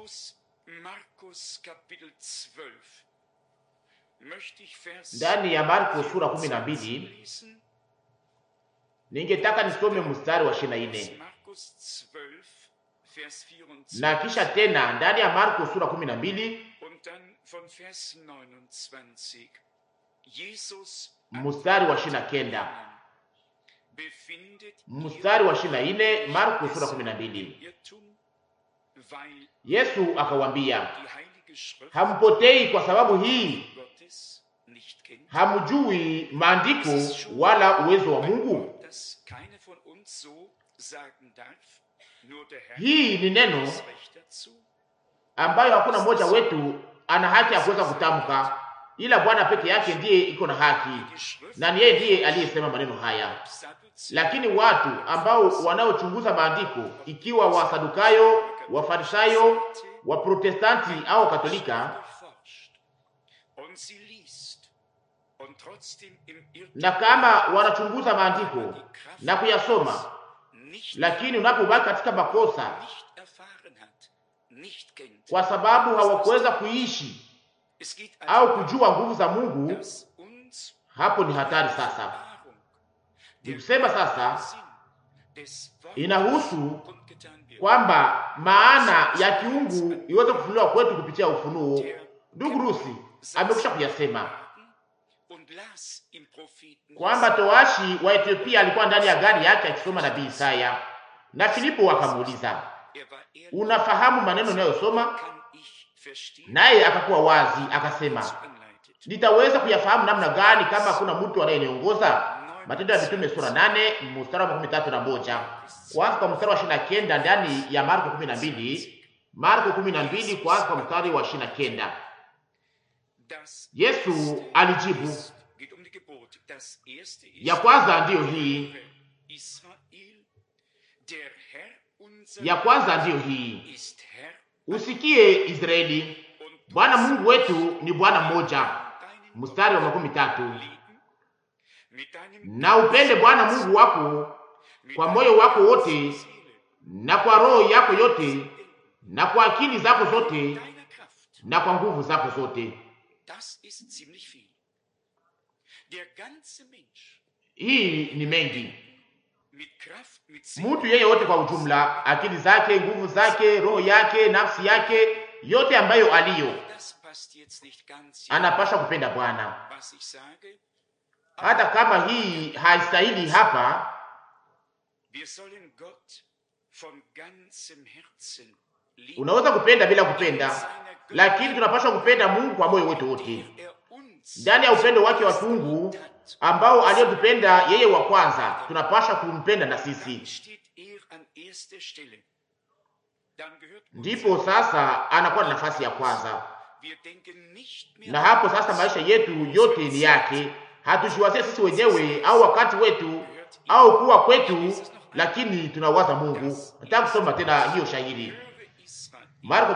Aus Markus Kapitel 12 möchte ich Vers ndani ya Marko sura kumi na mbili lesen. ningetaka nisome mstari wa ishirini na Aus nne Markus 12 Vers 24 na kisha tena ndani ya Marko sura kumi na mbili und dann von Vers 29. Jesus mstari wa ishirini na kenda befindet mstari wa ishirini na nne Marko sura kumi na mbili Irrtum, weil Yesu akawambia, die Heilige Schrift hampotei kwa sababu hii Gottes nicht kennt. hamjui maandiko wala uwezo wa Mungu. dass keiner von uns so sagen darf, nur der Herr Hii ni neno hat das Recht dazu. ambayo hakuna mmoja wetu ana haki ya kuweza kutamka, ila Bwana peke yake ndiye iko na haki, Die Schrift na ni yeye ndiye aliyesema maneno haya. Sadduzäer Lakini watu ambao wanaochunguza maandiko, ikiwa Wasadukayo, Wafarisayo, Waprotestanti au Katolika, durchforscht und sie liest und trotzdem im Irrtum na kama wanachunguza maandiko na kuyasoma, nicht, lakini unapobaki katika makosa nicht erfahren hat, nicht kennt. kwa sababu hawakuweza kuishi Es geht au also kujua nguvu za Mungu, dass uns hapo ni hatari sasa. Erfahrung, Ni der kusema sasa Sinn des Wortes inahusu kundgetan wird. kwamba maana ya kiungu iweze kufunuliwa kwetu kupitia ufunuo. Ndugu Rusi amekwisha kuyasema und las im Propheten kwamba towashi wa Ethiopia alikuwa ndani ya gari yake akisoma nabii Isaya, na Filipo akamuuliza, er war ehrlich, unafahamu maneno unayosoma? kann ich verstehen, Naye akakuwa wazi akasema, was anleitet. nitaweza kuyafahamu namna gani kama hakuna mtu anayeniongoza? Matendo ya Mitume sura nane mstari wa makumi tatu na moja kwanza kwa mstari wa ishirini na kenda ndani ya Marko kumi na mbili Marko kumi na mbili kwanza kwa mstari wa ishirini na kenda Das Yesu erste alijibu, ist, geht um die Gebote. Das erste ist ya kwanza ndiyo hii, Israel, der Herr unser ya kwanza ndiyo hii, ist Herr usikie Israeli, und Bwana Mungu wetu ni Bwana mmoja. deinen Mstari wa makumi tatu lieben, mit deinem na upende Bwana Mungu wako mit kwa deiner moyo wako wote ganzen Seele, na kwa roho yako yote na kwa akili zako zote deiner Kraft. na kwa nguvu zako zote. Das ist ziemlich viel. Der ganze Mensch Hii ni mengi. mit Kraft, mit Seele, Mtu yeye wote kwa ujumla, akili zake, nguvu zake, roho yake, nafsi yake, yote ambayo aliyo, das passt jetzt nicht ganz, anapaswa kupenda Bwana, was ich sage. hata kama hii haistahili hapa. Wir sollen Gott von ganzem Herzen lieben. Unaweza kupenda bila kupenda, lakini tunapaswa kupenda Mungu kwa moyo wetu wote, den er uns ndani ya upendo wake wa tungu ambao aliyotupenda yeye wa kwanza, tunapaswa kumpenda na sisi. Dann steht er an erster Stelle. Dann gehört uns Ndipo sasa anakuwa na nafasi ya kwanza, Wir denken nicht mehr na hapo sasa maisha yetu yote ni yake. Hatushiwazie sisi wenyewe au wakati wetu au kuwa kwetu, lakini tunawaza Mungu. Nataka kusoma tena hiyo shahidi, Höre Israel, Marko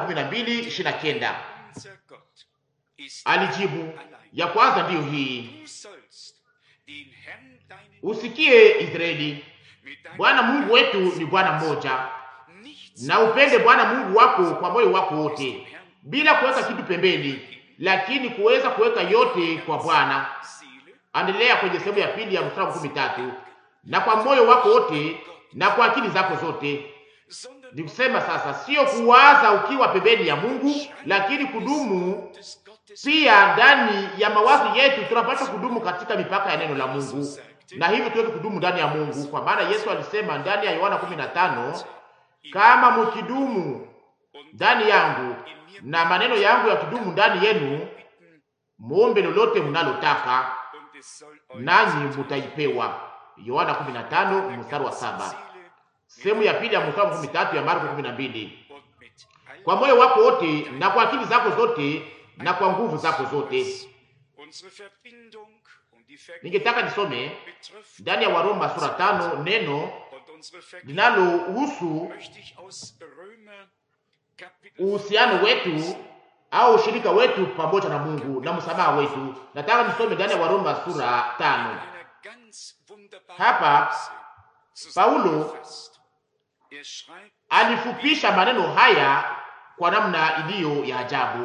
12:29. unser Gott ist Alijibu, ya kwanza ndiyo hii, Du sollst den Herrn deinen usikie Israeli, mit deinem Bwana Mungu wetu ni Bwana mmoja, nichts na upende Bwana Mungu wako kwa moyo wako wote, bila kuweka kitu pembeni, lakini kuweza kuweka yote kwa Bwana. Seele, Endelea kwenye sehemu ya pili ya mstari wa kumi tatu na kwa moyo wako wote na kwa akili zako zote. sondern Ni kusema sasa, sio kuwaza ukiwa pembeni ya Mungu, lakini kudumu des Gottes pia ndani ya mawazo yetu. Tunapaswa kudumu katika mipaka ya neno la Mungu, na hivyo tuweze kudumu ndani ya Mungu, kwa maana Yesu alisema ndani ya Yohana 15 kama mkidumu und ndani yangu na maneno yangu yakidumu ndani yenu, bitten muombe lolote mnalotaka und es soll euch nanyi mutaipewa. Yohana 15 mstari wa saba. Seele Sehemu ya pili ya mstari wa 13 ya Marko 12. und mit all Kwa moyo wako wote na kwa akili zako zote na kwa nguvu zako zote. unsere Verbindung und die Vergebung Ningetaka nisome betrifft ndani ya Waroma sura tano neno und unsere Vergebung linalohusu möchte ich aus Römer Kapitel uhusiano wetu au ushirika wetu pamoja na Mungu na msamaha wetu. Nataka nisome ndani ya Waroma sura tano. einer ganz wunderbaren Hapa, Weise Paulo zusammengefasst. Er schreibt Alifupisha maneno haya kwa namna iliyo ya ajabu. 5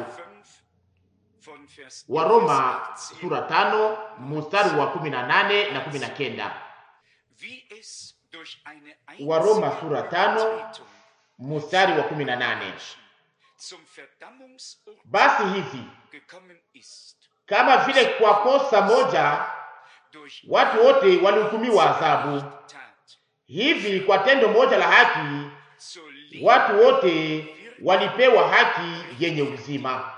von Vers Waroma 16. sura tano mstari wa kumi na nane na kumi na kenda. Wie es durch eine Waroma einzige sura tano Übertretung mstari wa kumi na nane. zum Verdammungsurteil Basi hivi gekommen ist, kama vile kwa kosa moja durch watu wote walihukumiwa adhabu, Tat hivi kwa tendo moja la haki zur Liebe watu wote walipewa haki yenye uzima.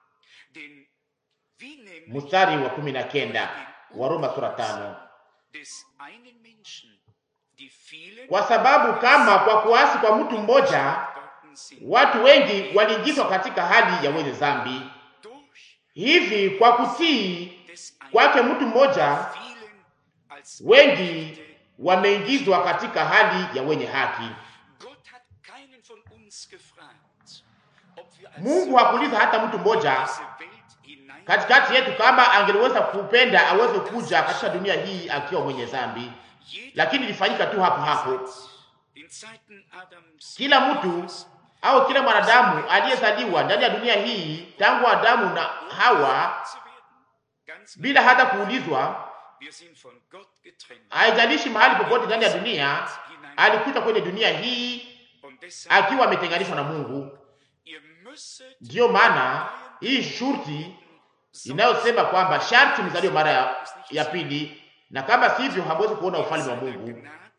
den wie nämlich Mstari wa kumi na kenda Waroma sura tano. des einen Menschen die vielen Kwa sababu kama kwa kuasi kwa mtu mmoja worden sind, watu wengi waliingizwa katika hali ya wenye dhambi, durch hivi kwa kutii des einen kwake mtu mmoja vielen als wengi Gerechte wameingizwa katika hali ya wenye haki. Gott hat keinen von uns gefragt, ob wir als Mungu hakuuliza hata mtu mmoja diese Welt hinein katikati yetu kama angeliweza kupenda aweze kuja katika dunia hii akiwa mwenye dhambi, Jeder lakini ilifanyika tu hapo hapo. in Zeiten Adams Kila mtu au kila mwanadamu aliyezaliwa ndani ya dunia hii tangu Adamu na Hawa, zu werden. Ganz bila hata kuulizwa, wir sind von Gott getrennt. haijalishi mahali popote ndani ya dunia, alikuja kwenye dunia hii Und deshalb, akiwa ametenganishwa na Mungu. ihr müsset Ndiyo maana hii shurti inayosema kwamba sharti mzaliwe mara ya, ya pili, na kama sivyo hamwezi kuona ufalme wa Mungu.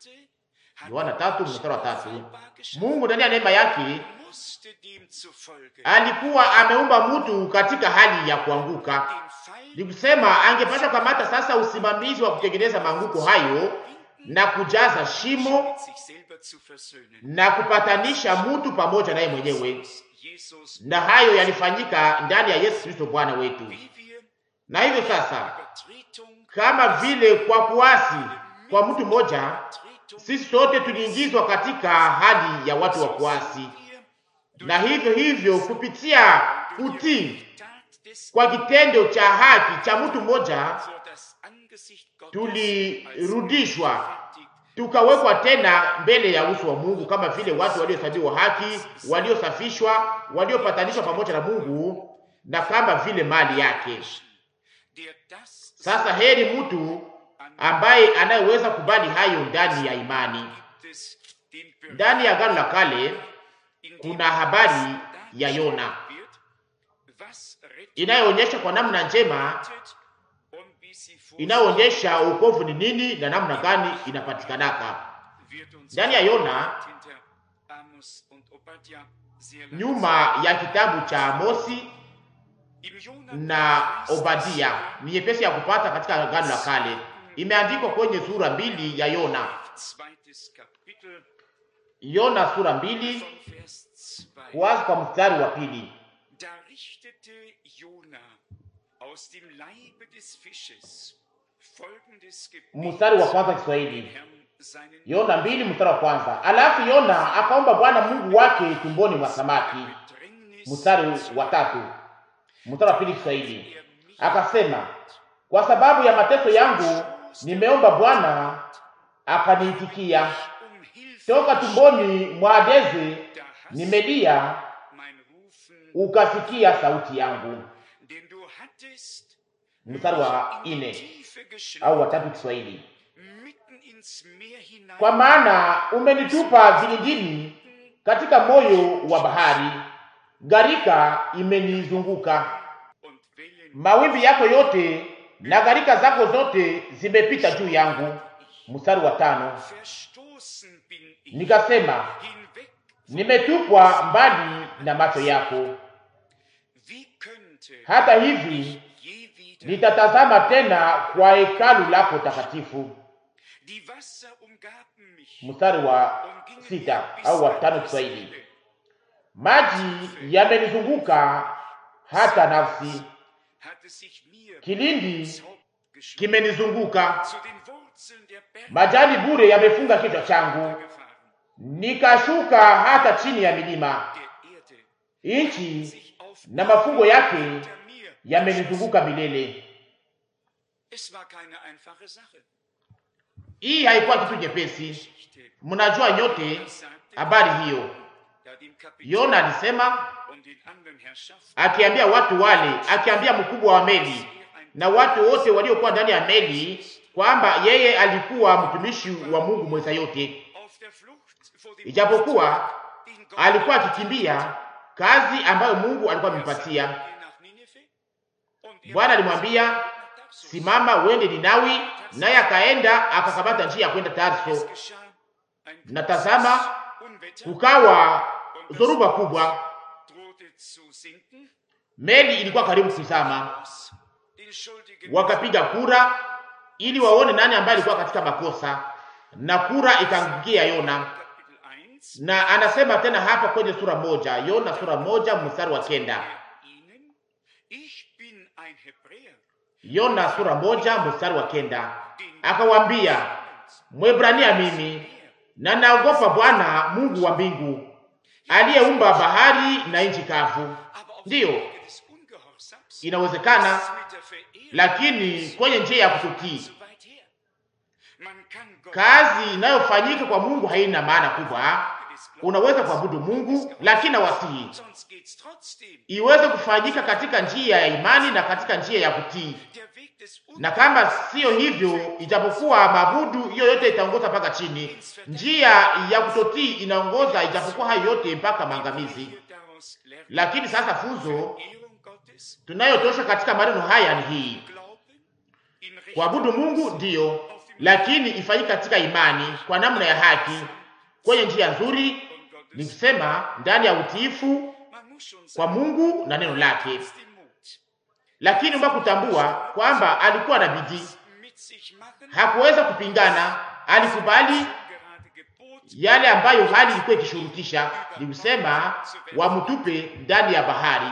Yohana tatu mstari wa tatu. Mungu ndani ya neema yake musste dem zufolge alikuwa ameumba mtu katika hali ya kuanguka. den Ni Pfeil kusema angepasha kamata sasa usimamizi wa kutengeneza maanguko hayo na kujaza shimo mit sich selber zu versöhnen. na kupatanisha mtu pamoja naye mwenyewe, Jesus, na hayo yalifanyika ndani ya Yesu Kristo Bwana wetu. wie wir Na hivyo sasa, Übertretung, kama vile kwa kuasi kwa mtu mmoja, Übertretung sisi sote tuliingizwa katika hali ya watu wa kuasi, wir na hivyo hivyo kupitia kutii Tat des kwa kitendo cha haki cha mtu mmoja vor das Angesicht Gottes tulirudishwa als gerechtfertigt tukawekwa tena mbele ya uso wa Mungu kama vile watu waliohesabiwa haki, waliosafishwa, waliopatanishwa pamoja na Mungu na kama vile mali yake. der das Sasa heri mtu ambaye anayeweza kubali hayo ndani ya imani. gibt es den Bericht, Ndani ya Agano la Kale in dem kuna habari ya Yona wird, was Rettung inayoonyesha kwa namna njema, bedeutet und wie sie vor inayoonyesha wokovu ni nini na namna gani inapatikanaka. wird uns Ndani ya Yona, hinter Amos und Obadja sehr lang nyuma ya kitabu cha Amosi Im Jona na Obadia ni nyepesi ya kupata katika Agano la Kale. Imeandikwa kwenye sura mbili ya Yona, zweites Kapitel Yona sura mbili von Vers 2. kuanza kwa mstari wa pili. Da richtete Jona aus dem Leibe des Fisches folgendes Gebet Mstari wa kwanza Kiswahili, Herrn seinen Yona mbili mstari wa kwanza. Alafu Yona akaomba Bwana Mungu wake tumboni mwa samaki. Bedrängnis Mstari wa tatu, mstari wa pili Kiswahili, er mich akasema kwa sababu ya mateso yangu nimeomba Bwana akaniitikia. um Hilfe Toka tumboni mwa Adeze da hast nimelia, mein Rufen, ukasikia sauti yangu. den du hattest Mstari wa in die ine Tiefe au geschlagen, watatu Kiswahili, mitten ins Meer hinein kwa maana umenitupa vilindini katika moyo wa bahari, gharika imenizunguka, und Wellen mawimbi yako yote na gharika zako zote zimepita juu yangu. Mstari wa tano, verstoßen bin ich nikasema hinweg. nimetupwa mbali na macho yako. Wie könnte Hata hivi je wieder nitatazama tena kwa hekalu lako takatifu. die Wasser umgaben mich Mstari wa und gingen sita mir bis au wa an tano die Kiswahili, Seele. maji yamenizunguka hata nafsi, Hatte sich mir kilindi ins Haupt geschlagen. kimenizunguka, Zu den Wurzeln der Berge majani bure yamefunga kichwa changu, gefahren. nikashuka hata chini ya milima, Der Erde nchi sich auf na mafungo yake hinter mir yamenizunguka milele. Es war keine einfache Sache. Hii haikuwa kitu nyepesi. Geschichte. Mnajua nyote Das sagte habari hiyo. da dem Kapitän Yona alisema und akiambia watu wale, akiambia mkubwa wa meli na watu wote waliokuwa ndani ya meli kwamba yeye alikuwa mtumishi wa Mungu mweza yote, ijapokuwa alikuwa akikimbia kazi ambayo Mungu alikuwa amempatia. Bwana alimwambia simama, uende Ninawi, naye akaenda akakamata njia ya kwenda Tarso, na tazama, kukawa zoruba kubwa, meli ilikuwa karibu kuzama. Wakapiga kura ili waone nani ambaye alikuwa katika makosa, na kura ikaangukia Yona. Na anasema tena hapa kwenye sura moja, Yona sura moja mstari wa kenda. Yona sura moja mstari wa kenda, akawambia Mwebrania mimi na naogopa Bwana Mungu wa mbingu aliyeumba bahari na nchi kavu. Ndiyo, inawezekana, lakini kwenye njia ya kututii, kazi inayofanyika kwa Mungu haina maana kubwa. Unaweza kuabudu Mungu, lakini nawasihi iweze kufanyika katika njia ya imani na katika njia ya kutii, na kama siyo hivyo, ijapokuwa mabudu hiyo yote itaongoza mpaka chini, njia ya kutotii inaongoza, ijapokuwa hayo yote mpaka maangamizi. Lakini sasa funzo tunayotosha katika maneno haya ni hii: kuabudu Mungu ndiyo, lakini ifanyike katika imani, kwa namna ya haki, kwenye njia nzuri, ni kusema ndani ya utiifu kwa Mungu na neno lake. Lakini mba kutambua kwamba alikuwa na bidii, hakuweza kupingana, alikubali yale ambayo hali ilikuwa ikishurutisha, ni kusema wamtupe ndani ya bahari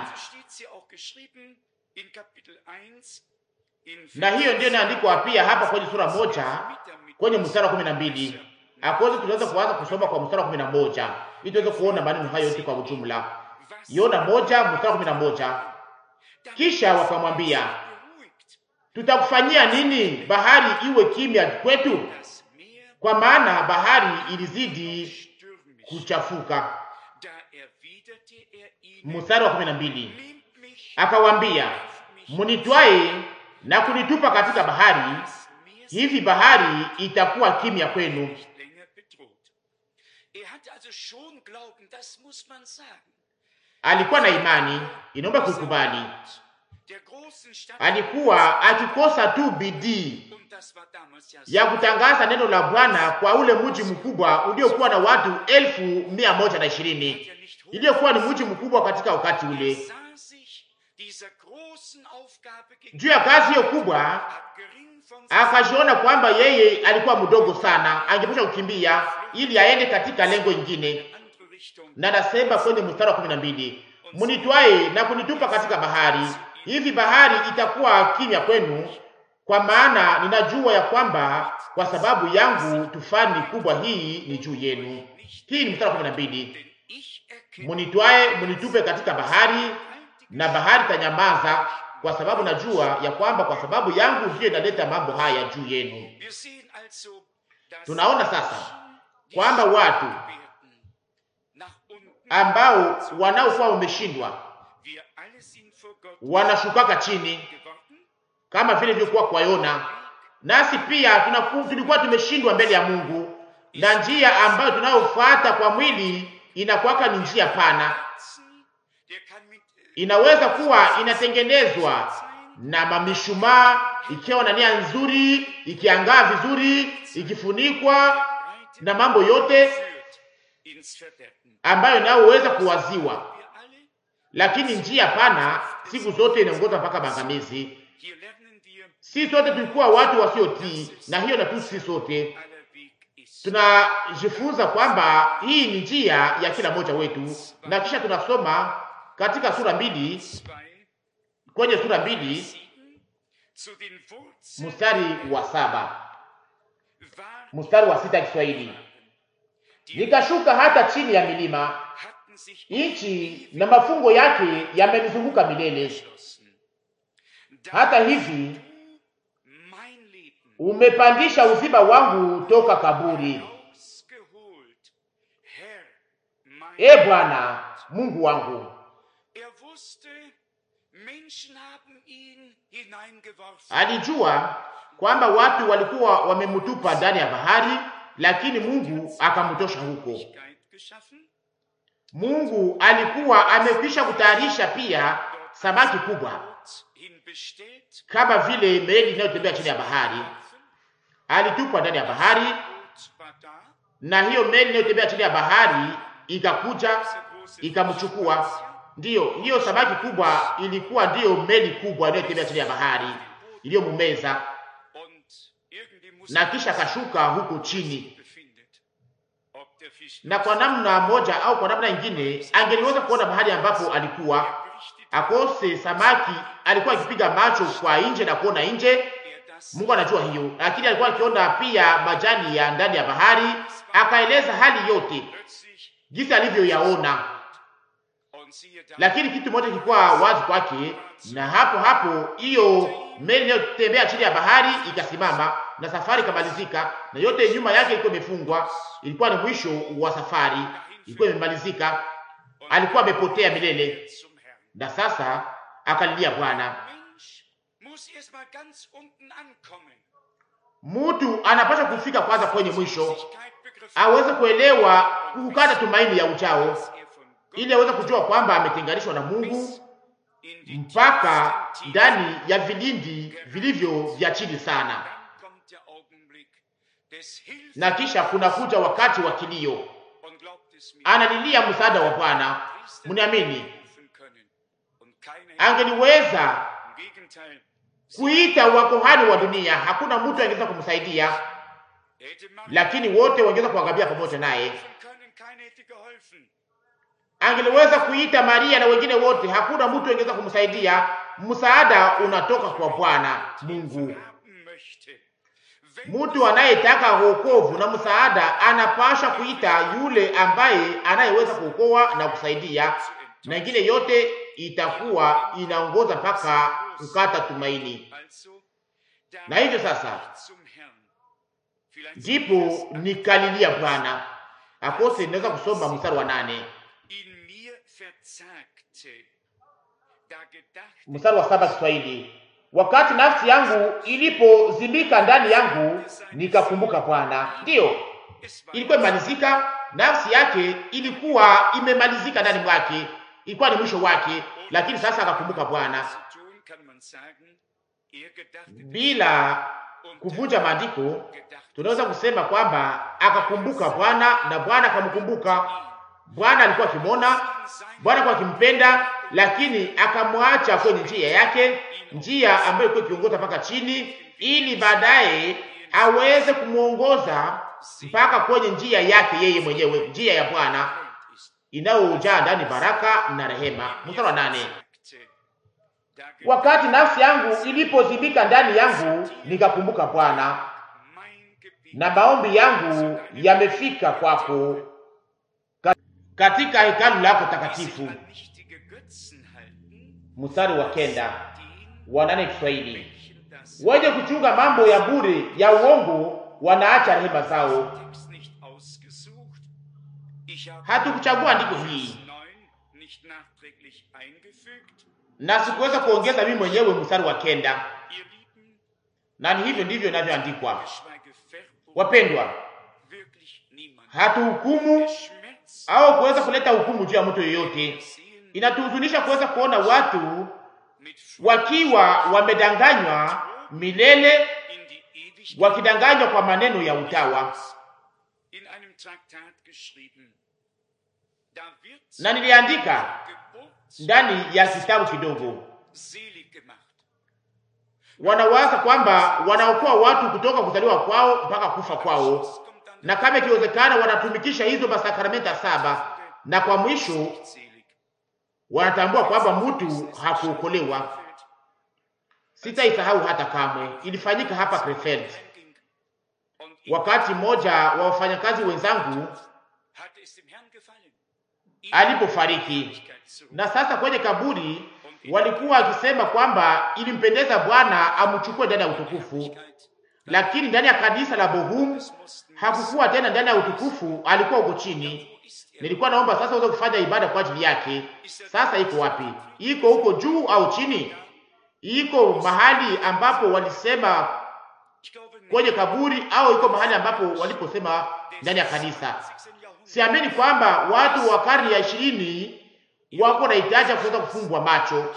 na hiyo ndiyo inaandikwa pia hapa kwenye sura moja kwenye mstari wa kumi na mbili akozi tunaweza kuanza kusoma kwa mstari wa kumi na moja ili tuweze kuona maneno hayo yote kwa ujumla. Yona moja mstari wa kumi na moja kisha wakamwambia, tutakufanyia nini bahari iwe kimya kwetu? Kwa maana bahari ilizidi kuchafuka. Mstari wa kumi na mbili akawambia, munitwae na kunitupa katika bahari, hivi bahari itakuwa kimya kwenu. Alikuwa na imani, inaomba kuikubali. Alikuwa akikosa tu bidii ya kutangaza neno la Bwana kwa ule mji mkubwa uliokuwa na watu elfu mia moja na ishirini iliyokuwa ni mji mkubwa katika wakati ule. Juu ya kazi hiyo kubwa, akajiona kwamba yeye alikuwa mdogo sana, angepasha kukimbia ili aende katika lengo ingine. Na nasema kwenye mstari wa kumi na mbili munitwae na kunitupa katika bahari, hivi bahari itakuwa kimya kwenu, kwa maana ninajua ya kwamba kwa sababu yangu tufani kubwa hii ni juu yenu. Hii ni mstari wa kumi na mbili munitwae munitupe katika bahari na bahari tanyamaza, kwa sababu najua ya kwamba kwa sababu yangu ndiyo inaleta mambo haya juu yenu. Tunaona sasa kwamba watu ambao wanaokuwa wameshindwa wanashukaka chini kama vile vilivyokuwa kwa Yona. Nasi pia tunaku, tulikuwa tumeshindwa mbele ya Mungu, na njia ambayo tunayofuata kwa mwili inakuwaka ni njia pana, inaweza kuwa inatengenezwa na mamishumaa, ikiwa na nia nzuri, ikiangaa vizuri, ikifunikwa na mambo yote ambayo inayoweza kuwaziwa, lakini njia pana siku zote inaongoza mpaka maangamizi. Si sote tulikuwa watu wasiotii, na hiyo na tu si sote tunajifunza kwamba hii ni njia ya kila mmoja wetu, na kisha tunasoma katika sura mbili, kwenye sura mbili mstari wa saba mstari wa sita Kiswahili, nikashuka hata chini ya milima, nchi na mafungo yake yamenizunguka milele. Hata hivi umepandisha uzima wangu toka kaburi. E Bwana Mungu wangu, wusste, Menschen haben ihn hineingeworfen. Alijua kwamba watu walikuwa wamemtupa ndani ya bahari, lakini Mungu akamtosha huko. Möglichkeit geschaffen, Mungu alikuwa amekwisha kutayarisha pia samaki kubwa Boot hin bestellt, kama vile meli inayotembea chini ya bahari. Alitupwa ndani ya bahari, Boot war da, na hiyo meli inayotembea chini ya bahari ikakuja diese große ikamchukua. Ndiyo, hiyo samaki kubwa ilikuwa ndiyo meli kubwa inayotembea chini ya bahari iliyomumeza, und irgendwie muss na kisha akashuka huko chini, befindet. Ob der Fisch na kwa namna moja au kwa namna nyingine angeliweza kuona mahali ambapo alikuwa berichtet, akose samaki. Alikuwa akipiga macho kwa nje na kuona nje, er das Mungu anajua hiyo, lakini alikuwa akiona pia majani ya ndani ya bahari. Akaeleza hali yote plötzlich jinsi alivyoyaona, und siehe da, lakini kitu moja kilikuwa wazi kwake, na hapo hapo hiyo meli inayotembea chini ya bahari ikasimama na safari ikamalizika, na yote nyuma yake ilikuwa imefungwa. Ilikuwa ni mwisho wa safari, ilikuwa imemalizika. Alikuwa amepotea milele, zum Herrn. na sasa akalilia Bwana. Mensch muss erst mal ganz unten ankommen. Mtu anapaswa kufika kwanza kwenye mwisho, Wirklichkeit begriffen, aweze kuelewa kukata tumaini ya ujao, dass er von Gott ili aweze kujua kwamba ametenganishwa na Mungu in die mpaka tiefsten Tiefen ndani ya vilindi vilivyo vya chini sana, Dann kommt der Augenblick des Hilfs na kisha kunakuja wakati wa kilio, und glaubt es mir, analilia msaada wa Bwana. Priester Mniamini, rufen können und keine angeliweza im Gegenteil, kuita wakohani wa dunia, hakuna mtu angeweza kumsaidia, er hätte Maria lakini wote wangeweza kuangamia pamoja naye. rufen können, keiner hätte geholfen. Angeliweza kuita Maria na wengine wote, hakuna mtu angeweza kumsaidia. Msaada unatoka kwa Bwana Mungu. Haben möchte. Wenn Mtu anayetaka wokovu na msaada anapasha kuita yule ambaye anayeweza kuokoa na kusaidia, na ingine yote itakuwa inaongoza mpaka kukata tumaini. also, da Na hivyo sasa zum Herrn. Vielleicht ndipo nikalilia Bwana. Akose inaweza kusoma mstari wa nane in mir verzagte, da gedachte mstari wa saba Kiswahili, wakati nafsi yangu ilipozimika ndani yangu nikakumbuka Bwana. Ndiyo, es war ilikuwa imemalizika, nafsi yake ilikuwa imemalizika ndani mwake, ilikuwa ni mwisho wake, lakini sasa akakumbuka Bwana. zu tun, kann man sagen, er gedachte Bila und kuvunja maandiko, gedachte tunaweza kusema kwamba akakumbuka Bwana na Bwana akamkumbuka. Bwana alikuwa akimwona, Bwana alikuwa akimpenda, lakini akamwacha kwenye njia yake, njia ambayo ilikuwa ikiongoza mpaka chini, ili baadaye aweze kumwongoza mpaka kwenye njia yake yeye mwenyewe, njia ya Bwana ist. inayojaa ndani baraka na rehema. Mstari wa nane. Sagte, da gedachte Wakati nafsi yangu ilipozibika ndani yangu, nikakumbuka Bwana, mein Gebet na maombi yangu yamefika kwako ka- katika hekalu lako takatifu. an nichtige Götzen halten, Mstari wa kenda den, wa nane Kiswahili, welchen das wenye kuchunga mambo ya bure ya uongo wanaacha rehema zao. Text nicht ausgesucht. Ich habe Hatukuchagua andiko hii Vers 9 nicht nachträglich eingefügt. na sikuweza kuongeza mimi mwenyewe mstari wa kenda, Ihr Lieben, na ni hivyo ndivyo inavyoandikwa. geschweige Verurbung, Wapendwa, wirklich niemand. hatuhukumu Der Schmerz au kuweza kuleta hukumu juu ya mtu yeyote. sehen Inatuhuzunisha kuweza kuona watu mit wakiwa wamedanganywa milele, in die Ewigkeit wakidanganywa kwa maneno ya utawa. in einem Traktat geschrieben. Da wird Na niliandika Geburt ndani ya kitabu kidogo, selig gemacht. wanawaza kwamba wanaokoa watu kutoka kuzaliwa kwao mpaka kufa kwao, kommt dann na kama ikiwezekana wanatumikisha hizo masakramenta saba, na kwa mwisho selig. wanatambua kwamba mtu hakuokolewa. Sitaisahau hata kamwe. Ilifanyika hapa Krefeld, Ging und wakati mmoja wa wafanyakazi wenzangu hatte es dem Herrn gefallen. alipofariki, na sasa kwenye kaburi walikuwa wakisema kwamba ilimpendeza Bwana amchukue ndani ya utukufu, lakini ndani ya kanisa la Bohum hakukuwa tena ndani ya utukufu, alikuwa huko chini, Nilikuwa naomba sasa uweze kufanya ibada kwa ajili yake. Sasa iko wapi? Iko huko juu au chini? Iko mahali ambapo walisema kwenye kaburi au iko mahali ambapo waliposema ndani ya kanisa? Siamini kwamba watu wa karne ya ishirini wako na hitaji ya kuweza kufungwa macho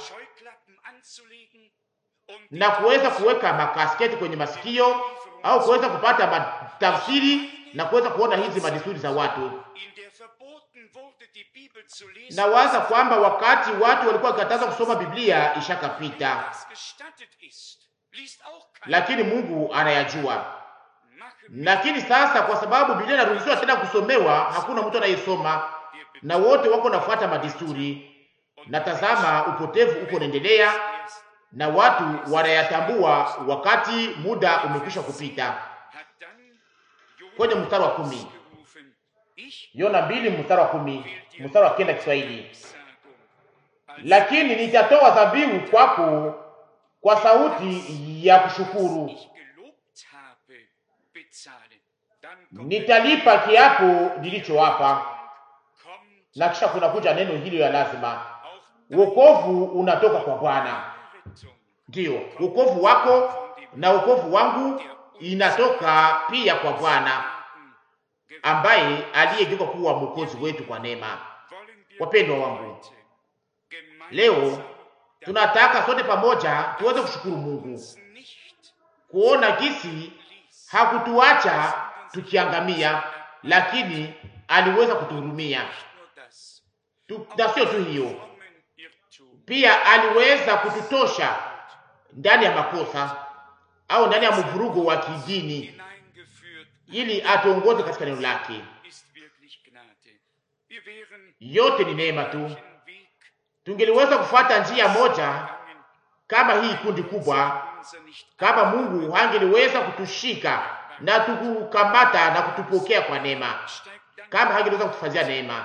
na kuweza kuweka makasketi kwenye masikio au kuweza kupata matafsiri na kuweza kuona hizi madesturi za watu. Nawaza kwamba wakati watu walikuwa wakikataza kusoma Biblia ishakapita, lakini Mungu anayajua. Lakini sasa kwa sababu Biblia inaruhusiwa tena kusomewa, hakuna mtu anayesoma na wote wako nafuata madesturi, na tazama, upotevu uko unaendelea na watu wanayatambua wakati muda umekwisha kupita. Kwenye mstari wa kumi Yona mbili mstari wa kumi mstari wa kenda Kiswahili, lakini nitatoa dhabihu kwako kwa sauti ya kushukuru, nitalipa kiapo nilichowapa. Na kisha kuna kuja neno hilo ya lazima, wokovu unatoka kwa Bwana. Ndiyo, wokovu wako na wokovu wangu inatoka pia kwa Bwana ambaye aliyegeuka kuwa mwokozi wetu kwa neema. Wapendwa wangu, leo tunataka sote pamoja tuweze kushukuru Mungu kuona gisi hakutuacha tukiangamia, lakini aliweza kutuhurumia tu, na sio tu hiyo, pia aliweza kututosha ndani ya makosa au ndani ya mvurugo wa kidini ili atuongoze katika neno lake. Yote ni neema tu. Tungeliweza kufuata njia moja kama hii kundi kubwa, kama Mungu hangeliweza kutushika na tukukamata na kutupokea kwa neema, kama hangeliweza kutufanyia neema.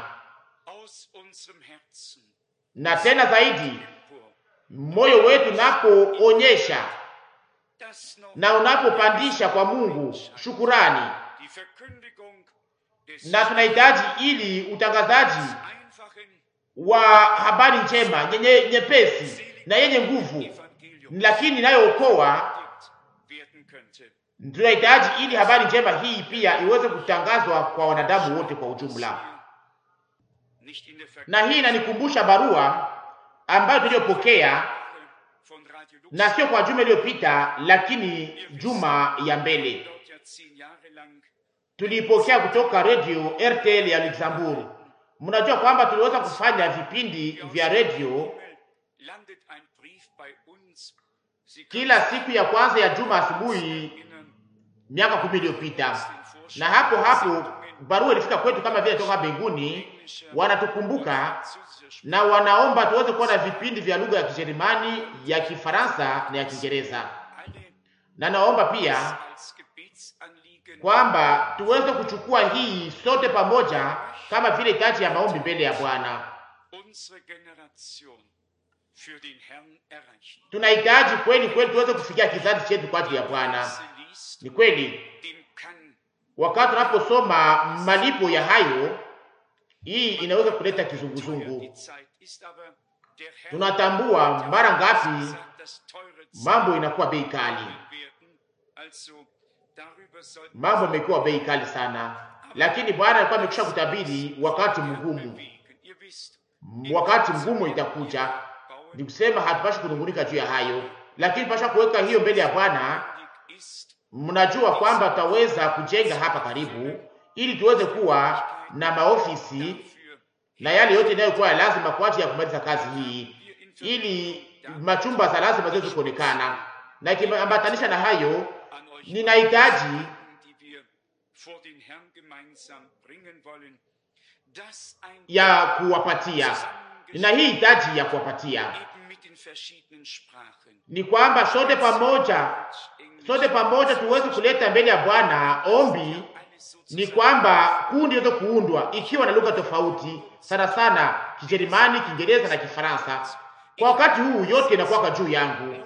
Na tena zaidi, moyo wetu unapoonyesha na unapopandisha kwa Mungu shukurani, na tunahitaji ili utangazaji wa habari njema yenye nyepesi na yenye nguvu, lakini inayookoa. Tunahitaji ili habari njema hii pia iweze kutangazwa kwa wanadamu wote kwa ujumla, na hii inanikumbusha barua ambayo tuliyopokea na sio kwa juma iliyopita, lakini juma ya mbele tuliipokea kutoka radio RTL ya Luxembourg. Mnajua kwamba tuliweza kufanya vipindi vya radio kila siku ya kwanza ya juma asubuhi miaka kumi iliyopita, na hapo hapo barua ilifika kwetu kama vile toka mbinguni, wanatukumbuka na wanaomba tuweze kuwa na vipindi vya lugha ya Kijerumani, ya Kifaransa na ya Kiingereza, na naomba pia kwamba tuweze kuchukua hii sote pamoja kama vile hitaji ya maombi mbele ya Bwana. Tunahitaji kweli kweli tuweze kufikia kizazi chetu kwa ajili ya Bwana. Ni kweli, wakati tunaposoma malipo ya hayo, hii inaweza kuleta kizunguzungu. Tunatambua mara ngapi mambo inakuwa bei kali, mambo imekuwa bei kali sana, lakini Bwana alikuwa amekwisha kutabiri wakati mgumu. Wakati mgumu itakuja, ni kusema hatupashi kunungunika juu ya hayo, lakini pasha kuweka hiyo mbele ya Bwana. Mnajua kwamba tutaweza kujenga hapa karibu, ili tuweze kuwa na maofisi na yale yote inayokuwa ya lazima kwa ajili ya kumaliza kazi hii, ili machumba za lazima ziweze kuonekana. Na ikiambatanisha na hayo, ninahitaji ya kuwapatia, nina hii hitaji ya kuwapatia ni kwamba sote pamoja, sote pamoja tuweze kuleta mbele ya Bwana ombi ni kwamba kundi liweze kuundwa ikiwa na lugha tofauti sana sana Kijerumani, Kiingereza na Kifaransa. Kwa wakati huu yote inakuwa juu yangu,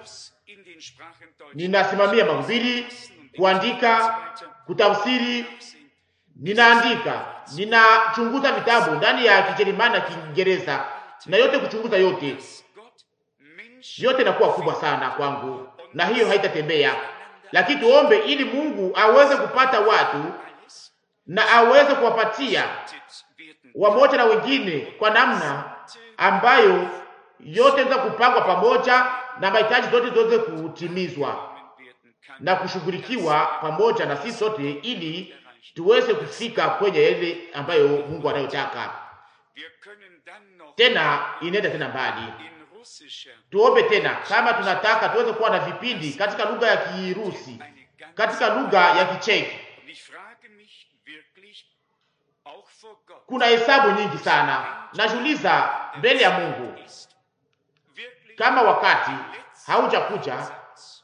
ninasimamia mahubiri, kuandika, kutafsiri ninaandika, ninachunguza vitabu ndani ya Kijerumani na Kiingereza na yote, kuchunguza yote, dass Gott Menschen yote inakuwa kubwa sana kwangu, na hiyo haitatembea. Lakini tuombe ili Mungu aweze kupata watu alles na aweze kuwapatia gerettet werden wamoja na wengine kwa namna ambayo yote inaweza kupangwa pamoja na mahitaji zote ziweze kutimizwa werden kann. na kushughulikiwa pamoja na sisi sote, ili tuweze kufika kwenye yale ambayo Mungu anayotaka. Wir können dann noch Tena inaenda tena mbali. in russischer Tuombe tena kama tunataka tuweze kuwa na vipindi katika lugha ya Kirusi, eine ganz katika lugha ya Kicheki. Und ich frage mich wirklich auch vor Gott Kuna hesabu nyingi sana, najiuliza mbele ya Mungu ist wirklich kama wakati letzter haujakuja Satz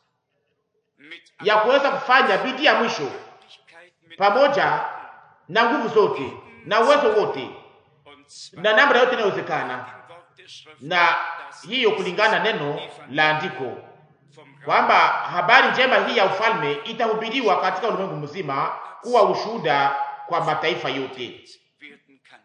mit ya kuweza kufanya bidii ya mwisho Möglichkeit mit pamoja na nguvu zote na uwezo wote und zwar na namna yote inayowezekana, im Wort der Schrift na das hiyo kulingana na neno la andiko vom Reich kwamba habari njema hii ya ufalme itahubiriwa katika ulimwengu mzima kuwa ushuhuda kwa mataifa yote. werden kann.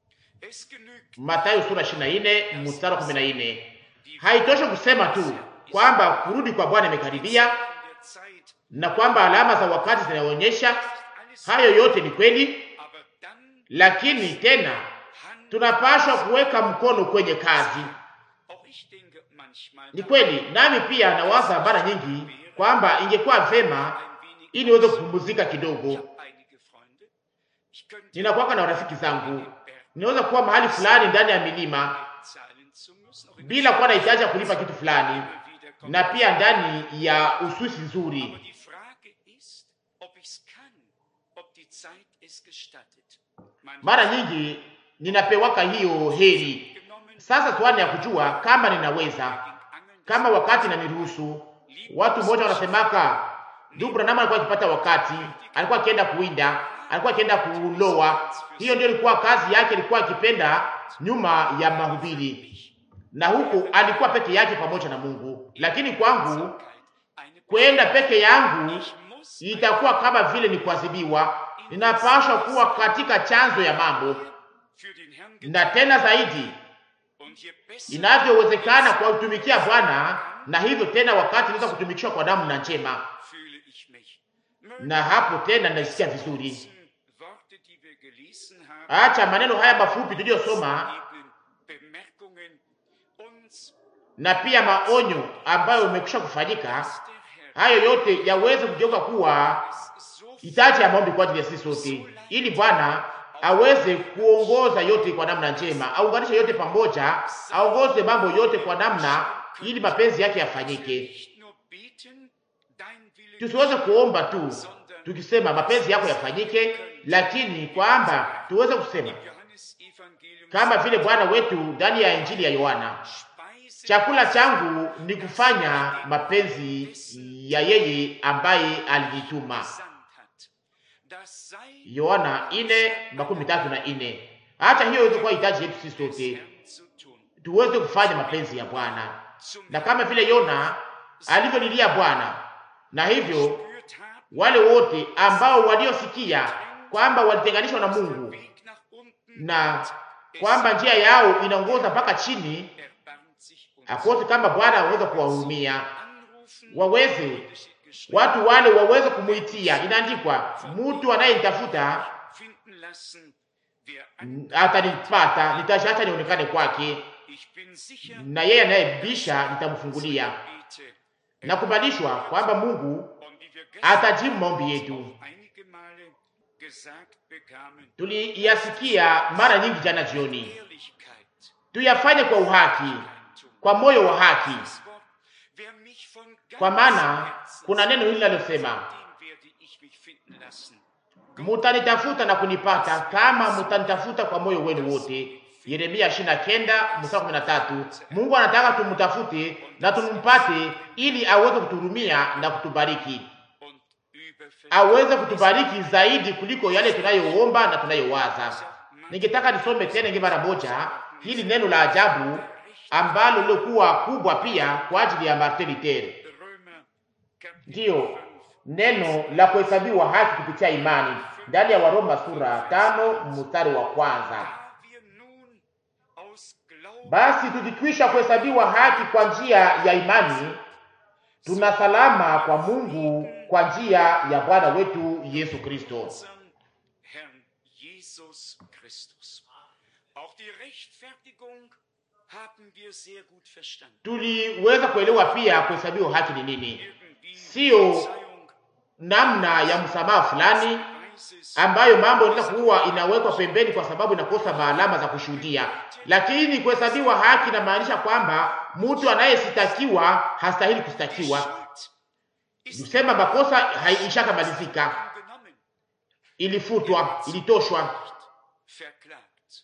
Es genügt Mathayo sura 24 mstari wa 14. Haitoshi kusema tu kwamba kurudi kwa Bwana imekaribia in der Zeit na kwamba alama za wakati zinaonyesha alles, hayo yote ni kweli, aber dann lakini tena Hand tunapaswa kuweka mkono kwenye kazi. auch ich denke manchmal Ni kweli, nami pia nawaza mara nyingi kwamba ingekuwa vema ein wenig ili niweze kupumzika kidogo. Ich habe einige Freunde. Ich könnte Ninakuwaka na rafiki zangu, den Berg ninaweza kuwa mahali fulani ndani ya milima zahlen zu müssen. Auch in bila kuwa na hitaji ya kulipa kitu der fulani, Schule wieder kommen. na pia ndani ya Uswisi Aber nzuri. die Frage ist, ob ich es kann, ob die Zeit es gestattet. Man Mara nyingi ninapewaka hiyo heri. genommen, Sasa swali ya kujua kama ninaweza, ging angeln, kama wakati naniruhusu. Watu mmoja wanasemaka ndugu Branham alikuwa akipata wakati, alikuwa akienda kuwinda, alikuwa akienda kuloa. Hiyo ndio ilikuwa kazi yake, alikuwa akipenda nyuma ya mahubiri, na huko alikuwa peke yake pamoja na Mungu. Lakini kwangu eine kwenda peke yangu Ich muss itakuwa kama vile ni kuadhibiwa. Ninapaswa kuwa katika chanzo ya mambo, für den Herrn na tena zaidi und je besser inavyowezekana kwa kutumikia Bwana, na hivyo tena wakati naweza kutumikishwa kwa damu na njema, fühle ich mich. Mögen na hapo tena ninasikia vizuri. diese Worte, die wir gelesen haben, Acha maneno haya mafupi tuliyosoma eben Bemerkungen uns, na pia maonyo ambayo umekwisha kufanyika, dass der Herr hayo yote yaweze kugeuka kuwa es so hitaji ya maombi kwa ajili ya sisi sote, ili Bwana aweze kuongoza yote kwa namna njema, aunganishe yote pamoja, aongoze mambo yote kwa namna, ili mapenzi yake yafanyike. nicht nur beten, dein Wille Tusiweze kuomba tu tukisema mapenzi yako yafanyike, lakini kwamba tuweze kusema im Johannesevangelium kama vile Bwana wetu ndani ya Injili ya Yohana, Speise chakula changu ni kufanya mapenzi ya yeye ambaye alinituma. gesandt hat. Das sei Yohana ine makumi tatu na ine. Acha hiyo iweze kuwa hitaji yetu sisi des sote, Herrn zu tun. tuweze kufanya mapenzi ya Bwana, Zum na kama vile Yona alivyolilia Bwana, na hivyo gespürt haben, wale wote ambao waliosikia kwamba walitenganishwa na Mungu Weg nach unten na kwamba njia yao inaongoza mpaka chini, erbarmt sich uns. akose kama Bwana aweza kuwahurumia, Anrufen, waweze watu wale waweze kumuitia. Inaandikwa, mtu anayenitafuta finden lassen, wer mm, atanipata, nitaacha nionekane kwake, Ich bin sicher, na yeye anayebisha nitamfungulia. bete. Nakubalishwa kwamba Mungu Und wie wir gestern atajibu maombi yetu. einige Male gesagt bekamen, Tuliyasikia mara nyingi jana jioni, Ehrlichkeit, tuyafanye kwa uhaki, Eintum. kwa moyo wa haki, Das Wort, wer mich von kwa ganzem maana Herzen kuna neno hili linalosema dem werde ich mich finden lassen. mutanitafuta na kunipata kama mutanitafuta kwa moyo wenu wote. Yeremia 29 mstari 13. Mungu anataka tumtafute na tumpate ili aweze kutuhurumia na kutubariki, Und überfällig aweze kutubariki zaidi kuliko yale tunayoomba na tunayowaza. Ningetaka nisome tena ingi mara moja hili neno la ajabu ambalo lilikuwa kubwa pia kwa ajili ya Martin Luther, Römer Kapitel ndiyo 5, neno la kuhesabiwa haki kupitia imani. ndani ya Waroma sura tano mstari wa kwanza. Da wir nun aus Glauben Basi tukikwisha kuhesabiwa haki kwa njia ya imani, tuna salama kwa Mungu kwa njia ya Bwana wetu Yesu Kristo. unserem Herrn Jesus Christus. Auch die Rechtfertigung haben wir sehr gut verstanden. Tuliweza kuelewa pia kuhesabiwa haki ni nini, Irgendwie Sio Verzeihung namna ya msamaha fulani Weises ambayo mambo inaweza kuwa inawekwa pembeni kwa sababu inakosa maalama za kushuhudia. Lakini kuhesabiwa haki inamaanisha kwamba mtu anayesitakiwa hastahili kustakiwa, Schuld ist kusema makosa haishakamalizika, genommen, ilifutwa, ilitoshwa, verklagt.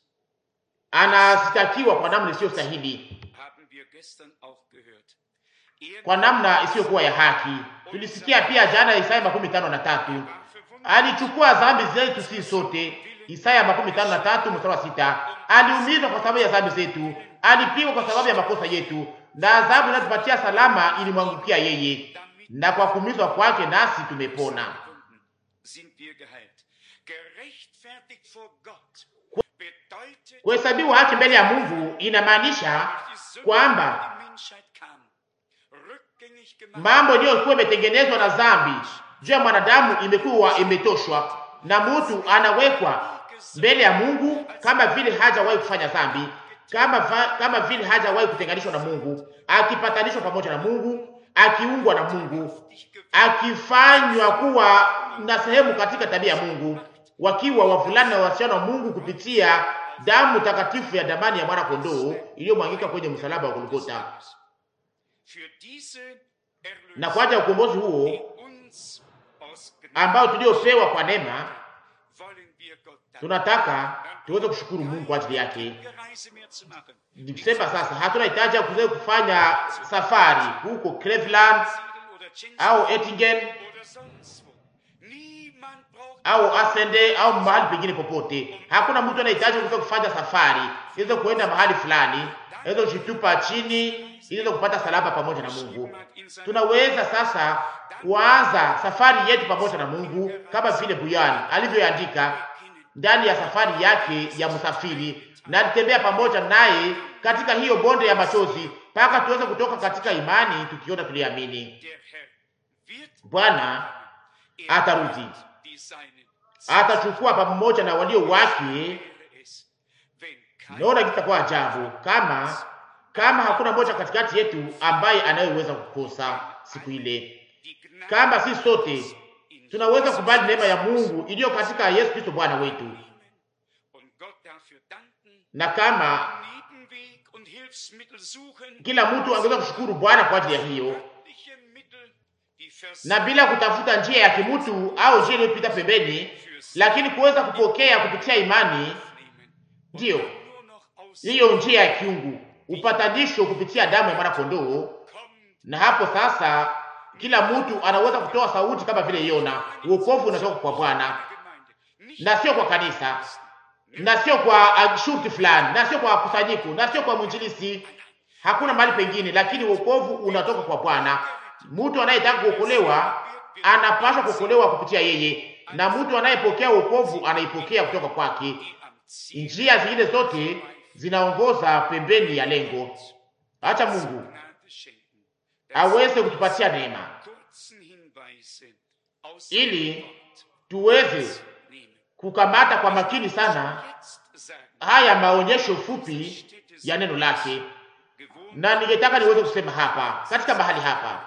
anasitakiwa kwa namna isiyo stahili, Haben wir gestern auch gehört. Er kwa namna isiyokuwa ya haki. Tulisikia pia jana Isaya makumi tano na tatu war verwundet, alichukua dhambi zetu sisi sote. Isaya makumi tano na tatu mstari wa sita. Aliumizwa kwa sababu ya dhambi zetu, alipigwa kwa sababu ya makosa yetu, na adhabu inayotupatia salama ilimwangukia yeye, na kwa kuumizwa kwake nasi tumepona. Wunden sind wir geheilt. Gerechtfertigt vor Gott bedeutet, Kuhesabiwa haki mbele ya Mungu inamaanisha die Sünde kwamba in die Menschheit kam, rückgängig gemacht mambo iliyokuwa imetengenezwa na dhambi juu ya mwanadamu imekuwa imetoshwa, na mtu anawekwa mbele ya Mungu kama vile hajawahi kufanya dhambi, kama, va, kama vile hajawahi kutenganishwa na Mungu, akipatanishwa pamoja na Mungu, akiungwa na Mungu, akifanywa kuwa na sehemu katika tabia ya Mungu, wakiwa wavulana na wasichana wa Mungu kupitia damu takatifu ya damani ya mwana kondoo iliyomwangika kwenye msalaba wa Golgotha. für diese Na kwa ajili ya ukombozi huo die uns aus Gnade ambao tuliopewa kwa neema, wollen wir Gott danken. tunataka tuweze kushukuru Mungu kwa ajili yake. Keine Reise mehr zu machen. Nikusema sasa, hatuna hitaji ya kuweza kufanya safari huko Cleveland Siegel oder Jensen au Ettingen oder sonst wo. Niemand braucht au Asende au mahali pengine popote. Hakuna mtu anahitaji kuweza kufanya safari iweze kuenda mahali fulani, iweze kushitupa chini, iweze kupata salama pamoja na Mungu. Tunaweza sasa kuanza safari yetu pamoja na Mungu kama vile Buyani alivyoandika ndani ya safari yake ya msafiri, na alitembea pamoja naye katika hiyo bonde ya machozi mpaka tuweze kutoka katika imani tukiona tuliamini. Der Herr wird Bwana er atarudi, wird die Seinen atachukua pamoja na walio wake. wäre es, wenn kein Naona kitakuwa ajabu kama kama hakuna mmoja katikati yetu ambaye anayeweza kukosa siku ile, die Gnade kama sisi sote in tunaweza kubali neema ya Mungu iliyo katika Yesu Kristo Bwana wetu, und Gott dafür danken, na kama Nebenweg und Hilfsmittel suchen, kila mtu angeweza kushukuru Bwana kwa ajili ya hiyo, göttliche Mittel, die na bila kutafuta njia ya kimutu au njia iliyopita pembeni, lakini kuweza kupokea kupitia imani, nehmen. ndiyo Nur noch aus hiyo njia ya kiungu, upatanisho kupitia damu ya mwana kondoo. kommt Na hapo sasa kila mtu anaweza kutoa sauti kama vile Yona, wokovu unatoka kwa Bwana Gemeinde. Nicht na sio kwa kanisa na sio kwa uh, shurti fulani na sio kwa kusanyiko na sio kwa mwinjilisi, hakuna mahali pengine, lakini wokovu unatoka kwa Bwana. Mtu anayetaka kuokolewa anapaswa kuokolewa kupitia yeye, na mtu anayepokea wokovu anaipokea kutoka kwake. die am Ziel Njia zingine zote zinaongoza pembeni ya lengo. Acha Mungu Gnade schenken. aweze kutupatia neema kurzen Hinweise aus ili Wort tuweze nehmen. kukamata kwa makini sana Jetzt sagen, haya maonyesho fupi ya neno lake, gewohnt na ningetaka niweze kusema hapa katika mahali hapa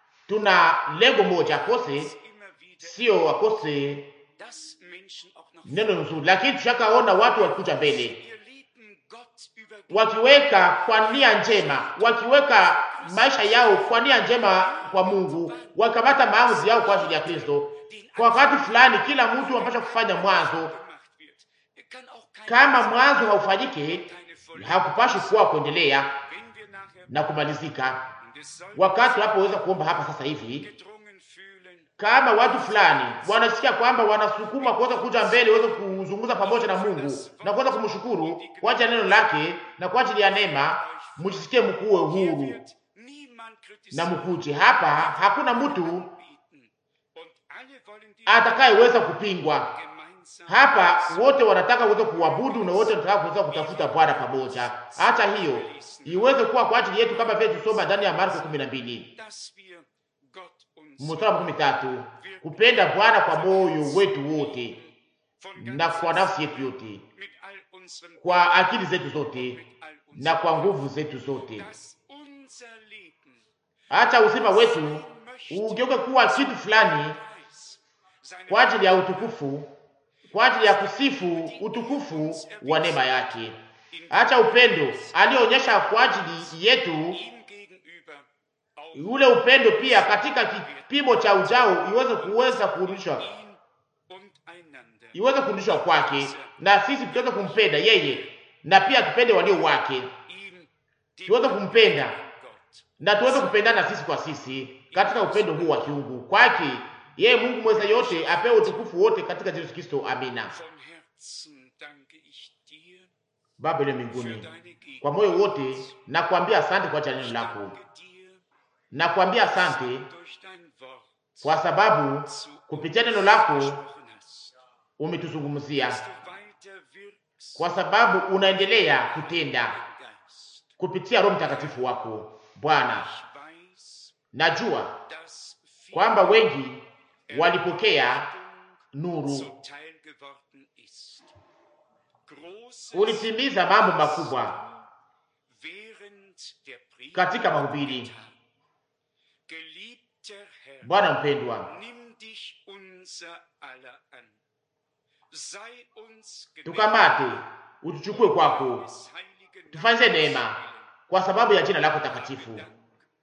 tuna lengo moja, akose immer wieder, sio akose dass Menschen auch noch neno nzuri, lakini tushakaona watu wakikuja mbele ihr lieben Gott über wakiweka kwa nia njema, wakiweka maisha yao kwa nia njema kwa Mungu, wakamata maamuzi yao kwa ajili ya Kristo. Kwa wakati fulani, kila mtu anapaswa kufanya mwanzo. gemacht wird. Er kann auch kein Kama mwanzo haufanyike, keine Vollendung. hakupashi kuwa kuendelea Wenn wir nachher na kumalizika. und es soll Wakati tunapoweza kuomba hapa sasa hivi, gedrungen fühlen, kama watu fulani wanasikia kwamba wanasukuma kuweza kuja mbele, waweze kuzungumza pamoja na Mungu na kuweza kumshukuru kwa ajili ya neno lake na kwa ajili ya neema, mjisikie mkuwe hier huru wird niemand na kritisieren mkuje hapa. Hakuna mtu bieten. Und alle wollen die atakayeweza kupingwa. gemeinsam Hapa wote wanataka kuweza kuabudu na wote wanataka kuweza kutafuta Bwana pamoja. Hata hiyo iweze kuwa kwa ajili yetu, kama vile tusoma ndani ya Marko 12 dass wir Gott uns mstari wa makumi tatu kupenda Bwana kwa moyo wetu wote von na ganzem kwa nafsi yetu yote, mit all unseren kwa akili zetu zote mit all unseren na kwa nguvu zetu zote. dass unser Leben Hata uzima wetu ugeuke kuwa kitu fulani Preis, seine kwa ajili ya utukufu, kwa ajili ya kusifu utukufu wa neema yake. Hata upendo aliyoonyesha kwa ajili yetu, ihm gegenüber auch ule upendo pia katika kipimo cha ujao iweze kuweza kurudishwa, ihn und einander. iweze kurudishwa kwake, na sisi tuweze kumpenda yeye na pia tupende walio wake, Ihm die tuweze kumpenda Gott na tuweze kupendana sisi kwa sisi katika upendo huu wa kiungu kwake yeye Mungu mweza yote apewe utukufu wote katika Yesu Kristo. Amina. von Herzen danke ich dir Baba ile für mbinguni, deine kwa Gegenwart. moyo wote na kuambia asante kwa ajili ya neno lako, Danke dir, na kuambia asante durch dein Wort kwa sababu zu kupitia neno lako gesprochen hast, umetuzungumzia, dass du weiter wirkst, kwa sababu unaendelea kutenda Geist. kupitia Roho Mtakatifu wako Bwana. Ich weiß, Najua dass viel kwamba wengi walipokea Errettung nuru, zuteil geworden ist. Großes ulitimiza mambo makubwa während der Predigt katika mahubiri. getan. Geliebter Herr, Bwana mpendwa, nimm dich unser aller an. Sei uns gnädig tukamate utuchukue kwako, des heiligen tufanyize Namens neema willen. kwa sababu ya jina lako takatifu. Dank,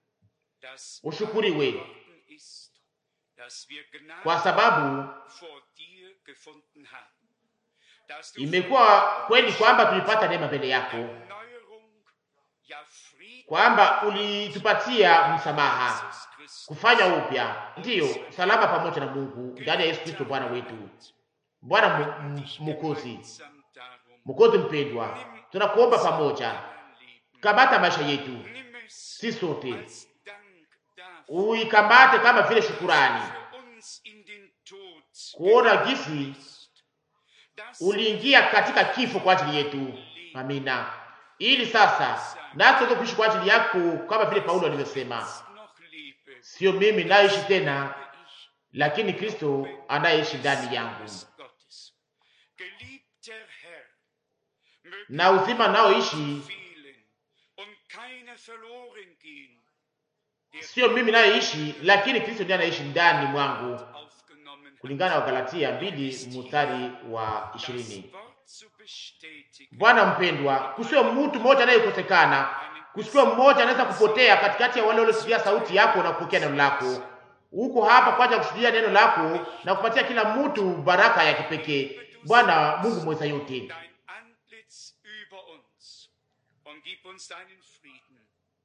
dass Ushukuriwe geworden ist, dass wir Gnade kwa sababu vor dir gefunden haben. Dass du imekuwa kweli kwamba tulipata neema mbele yako, Erneuerung, ja Frieden kwamba ulitupatia msamaha, Jesus Christus kufanya upya, ndiyo salama pamoja na Mungu ndani ya Yesu Kristo Bwana wetu. Bwana mu- mu- Mwokozi, gemeinsam darum. Mwokozi mpendwa, tunakuomba pamoja, Dein Leben. kamata maisha yetu Nimm es si sote, als Dank dafür, uikamate kama vile shukurani, für uns in den Tod kuona gegangen gisi bist, dass uliingia katika kifo kwa ajili yetu. Amina, ili sasa nasi tuweze kuishi kwa ajili yako, kama vile Paulo alivyosema, ich noch lebe, sio mimi naishi tena, lebe ich lakini Kristo anayeishi ndani yangu, des Gottes. Geliebter Herr, möge na uzima naoishi vielen und keiner verloren gehen, der sio mimi nayeishi, lakini Kristo ndiye anaishi ndani mwangu, aufgenommen hat, kulingana na Wagalatia mbili mstari wa ishirini. das Wort zu bestätigen. Bwana mpendwa, kusiwe mtu mmoja anayekosekana, kusiwe mmoja anaweza kupotea katikati ya wale waliosikia sauti yako na kupokea neno lako. Uko hapa kwa ajili ya kushuhudia neno lako na kupatia kila mtu baraka ya kipekee. Bwana Mungu mweza yote, dein Antlitz über uns und gib uns deinen Frieden.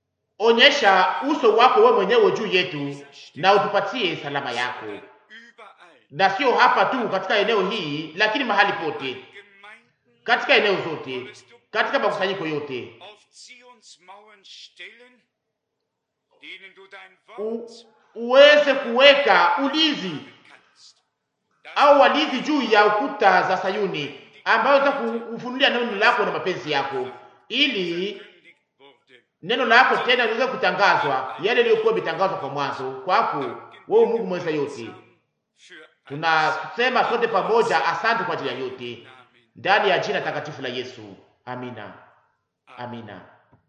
onyesha uso wako wewe mwenyewe juu yetu na utupatie salama yako, Überall. na sio hapa tu katika eneo hii, lakini mahali pote, Gemeinden katika eneo zote, katika makusanyiko yote, auf Zions Mauern stellen, denen du dein U, Wort uweze kuweka ulinzi kannst. au walinzi juu ya ukuta za Sayuni, ambayo za kufunulia neno lako na mapenzi yako, ili Gekündigt wurde. neno lako tena liweze kutangazwa, yale yaliyokuwa imetangazwa kwa mwanzo kwako wewe Mungu mweza yote. Für Tunasema sote pamoja, asante kwa ajili ya yote, Namen. ndani ya jina takatifu la Yesu. Amina, amina.